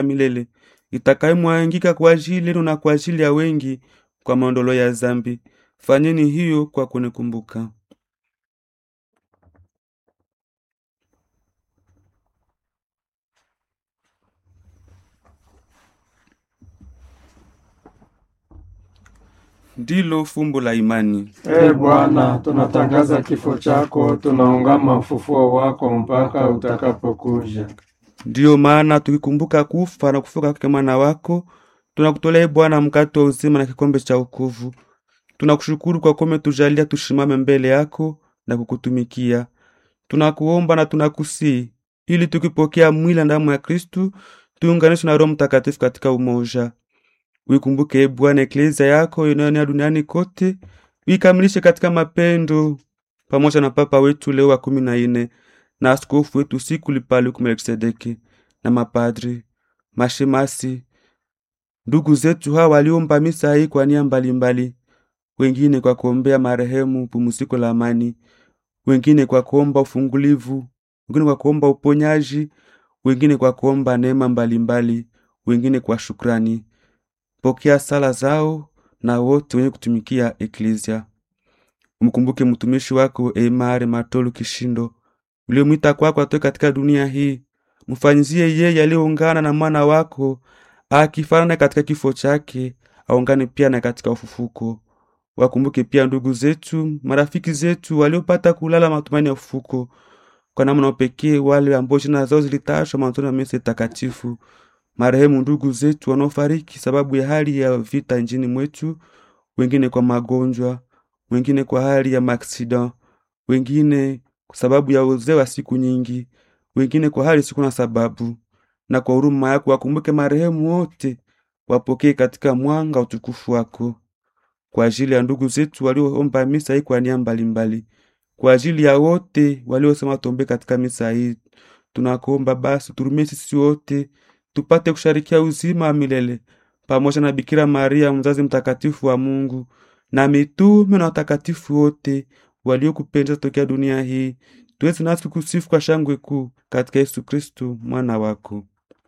milele itakayemwangika kwa ajili yenu na kwa ajili ya wengi kwa maondoleo ya dhambi. Fanyeni hiyo kwa kunikumbuka. Ndilo fumbo la imani. Ee Bwana, tunatangaza kifo chako, tunaungama ufufuo wako mpaka utakapokuja. Ndiyo maana tukikumbuka kufa na kufuka kwake mwana wako, tunakutolea Bwana mkate wa uzima na kikombe cha wokovu. Tunakushukuru kwa kuwa umetujalia tushimame mbele yako na kukutumikia. Tunakuomba na tunakusii ili tukipokea mwili na damu ya Kristu tuunganishwe na Roho Mtakatifu katika umoja. Uikumbuke e Bwana eklezia yako inayoenea duniani kote, uikamilishe katika mapendo, pamoja na Papa wetu Leo wa kumi na nne na askofu wetu siku Lipaluku Melkisedeki na mapadri, mashemasi, ndugu zetu hawa waliomba misa hii kwa nia mbalimbali, wengine kwa kuombea marehemu pumziko la amani, wengine kwa kuomba ufungulivu, wengine kwa kuomba uponyaji, wengine kwa kuomba neema mbalimbali, wengine kwa shukrani. Pokea sala zao na wote wenye kutumikia eklezia. Umkumbuke mtumishi wako Emare Matolu Kishindo uliomwita kwako atoke katika dunia hii. Mfanyizie yeye aliyeungana na mwana wako akifanana katika kifo chake, aungane pia na katika ufufuko. Wakumbuke pia ndugu zetu, marafiki zetu waliopata kulala matumaini ya ufufuko, kwa namna pekee wale ambao jina zao zilitashwa mwanzoni wa misa takatifu marehemu ndugu zetu wanaofariki sababu ya hali ya vita nchini mwetu, wengine kwa magonjwa, wengine kwa hali ya maaksida, wengine kwa sababu ya uzee wa siku nyingi, wengine kwa hali siku na sababu. Na kwa huruma yako wakumbuke marehemu wote, wapokee katika mwanga utukufu wako. Kwa ajili ya ndugu zetu walioomba misa hii kwa nia mbalimbali, kwa ajili ya wote waliosema tombe katika misa hii, tunakuomba basi turumie sisi wote tupate kusharikia uzima wa milele pamoja na Bikira Maria mzazi mtakatifu wa Mungu na mitume na watakatifu wote waliokupendeza tokea dunia hii, tuweze nasi kusifu kwa shangwe kuu katika Yesu Kristu mwana wako.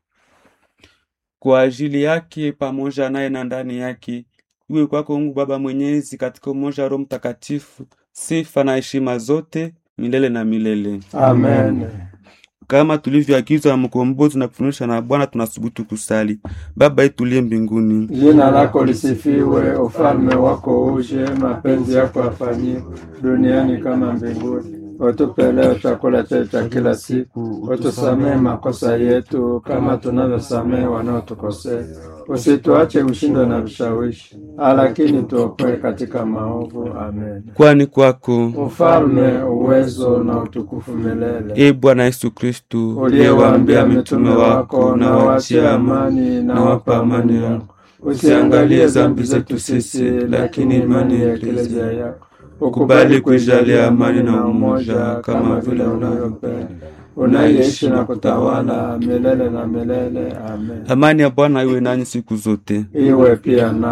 Kwa ajili yake pamoja naye na ndani yake, iwe kwako Mungu Baba Mwenyezi, katika umoja wa Roho Mtakatifu, sifa na heshima zote milele na milele. Amen. Kama tulivyoagizwa na mkombozi na kufundishwa na Bwana, tunasubutu kusali: Baba yetu uliye mbinguni, Jina lako lisifiwe, ufalme wako uje, mapenzi yako yafanyike duniani kama mbinguni. Utupe leo chakula chetu cha kila siku, utusamehe makosa yetu kama tunavyosamehe wanaotukosea, usituache ushindwe na vishawishi, lakini tuokoe katika maovu. Amen. kwani kwako Ufalme, uwezo na utukufu milele. e Bwana Yesu Kristu uliyewaambia mitume wako, na waachie amani, na wapa amani yako. Usiangalie dhambi zetu sisi, lakini imani ya eklezia yako. Ukubali kuijalia amani na umoja, kama vile unavyopenda, unaishi na kutawala milele na milele. Amen. Amani ya Bwana iwe nanyi siku zote. Iwe pia na